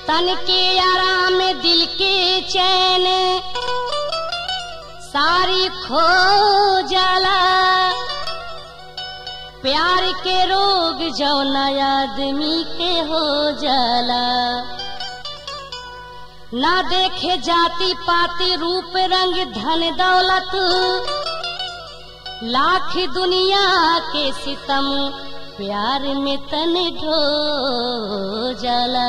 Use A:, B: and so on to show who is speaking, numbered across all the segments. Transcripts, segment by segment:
A: तन के आराम दिल के चैन सारी खो जाला प्यार के रोग जौना आदमी के हो जाला ना देखे जाति पाति रूप रंग धन दौलत लाख दुनिया के सितम प्यार में तन ढो जाला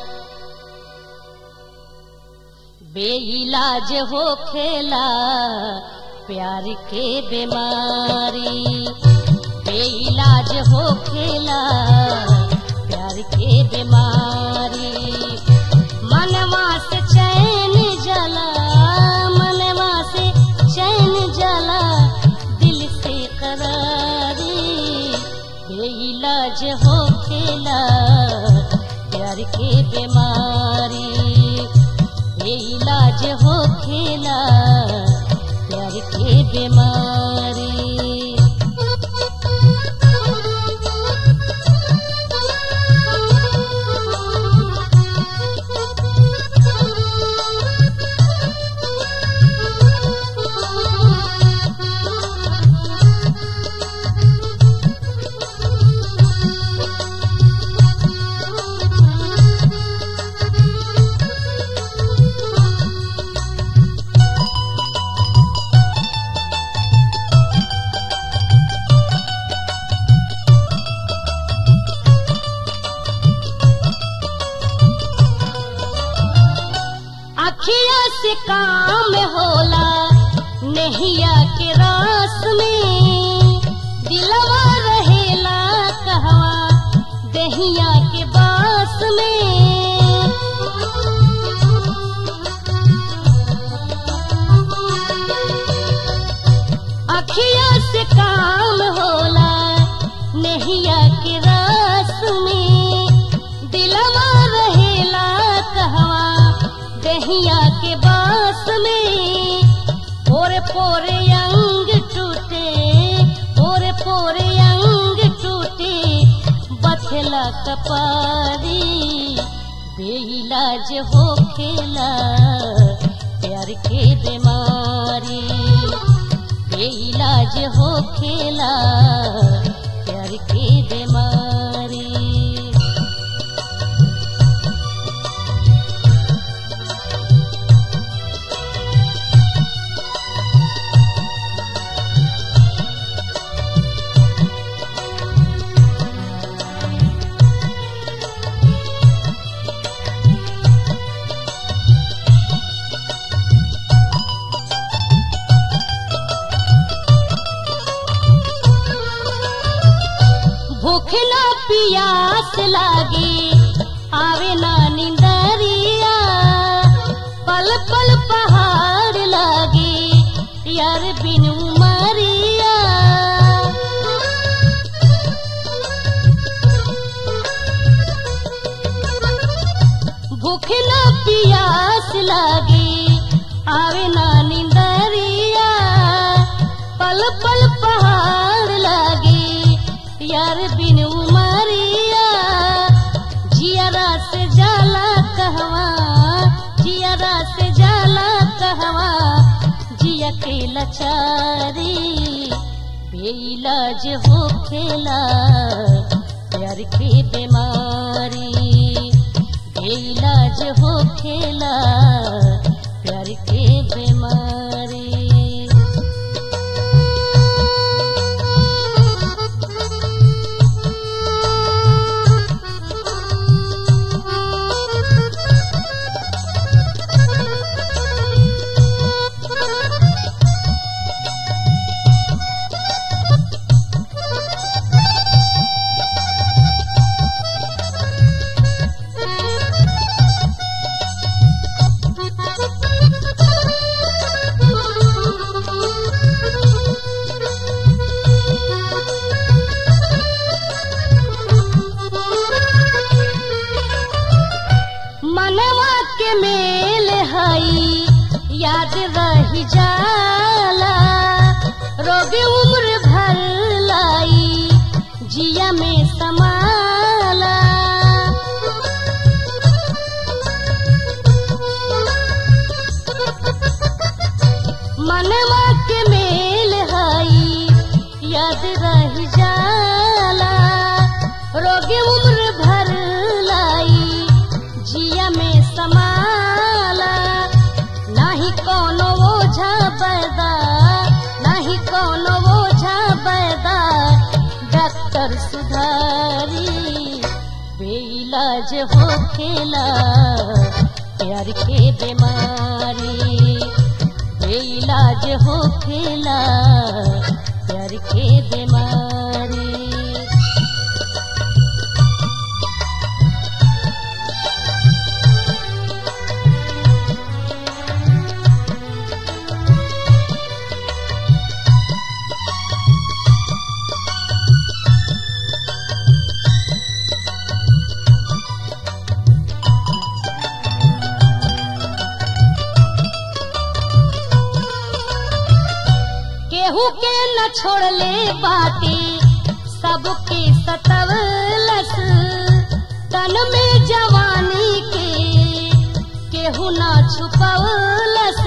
A: बेइलाज हो खेला प्यार के बीमारी बेइलाज हो खेला प्यार के बीमारी मनवा से चैन जला मनवा से चैन जला दिल से करारी बेइलाज हो खेला प्यार के बीमारी बेइलाज हो खेला प्यार के बीमारी अखिया से काम होला नहिया के रास में दिलवा रहेला कहवा दहिया के बास में अखिया से काम होला नहिया के रास में दिलवा रहेला कहवा दहिया के बास में पोरे पोरे अंग टूटे पोरे पोरे अंग टूटे बथला कपारी बेइलाज हो खेला प्यार के बीमारी बेइलाज हो खेला प्यार के बीमारी भूख ना पियास लागे आवे ना निंदरिया पल पल पहाड़ लागे यार बिन उमरिया भूख ना पियास लागे आवे ना निंदरिया पल पल पहाड़ लागे यार बिन उमरिया जियारा से जाला कहवा जियारा से जाला कहवा जिया के लचारी बेइलाज हो खेला प्यार के बीमारी बेइलाज हो खेला प्यार के बीमारी मनवा के मेल हई याद रही जाला रोग उम्र भर लाई जिया में समाला रही जाला रोगी उम्र भर लाई जिया में समाला नाही कोनो ओझा बैदा नाही कोनो ओझा बैदा डॉक्टर सुधारी बेइलाज होखेला प्यार के बीमारी बेइलाज होखेला प्यार के बीमारी केहू के न छोड़ले बाटे सबके सतवलस तन में जवानी के केहू न छुपवलस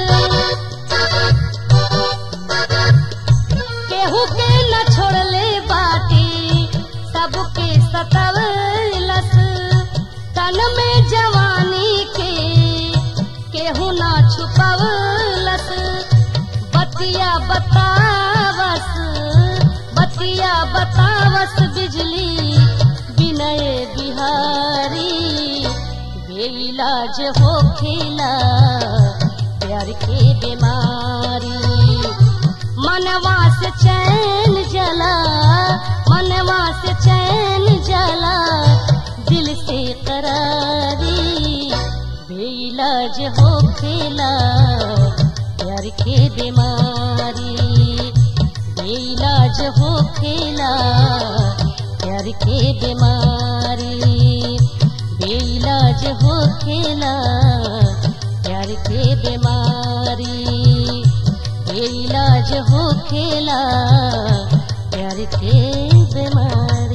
A: केहू के न छोड़ले बाटे सबके सतवलस तन में जवानी के केहू न छुपवलस बतिया बतावस बतिया बतावस बिजली विनय बिहारी बेइलाज होखेला प्यार के बीमारी मनवा से चैन जला मनवा से चैन जला दिल से करारी बेइलाज होखेला प्यार के बीमारी बेइलाज होखेला प्यार के बीमारी बेइलाज होखेला प्यार के बीमारी बेइलाज होखेला प्यार के बीमारी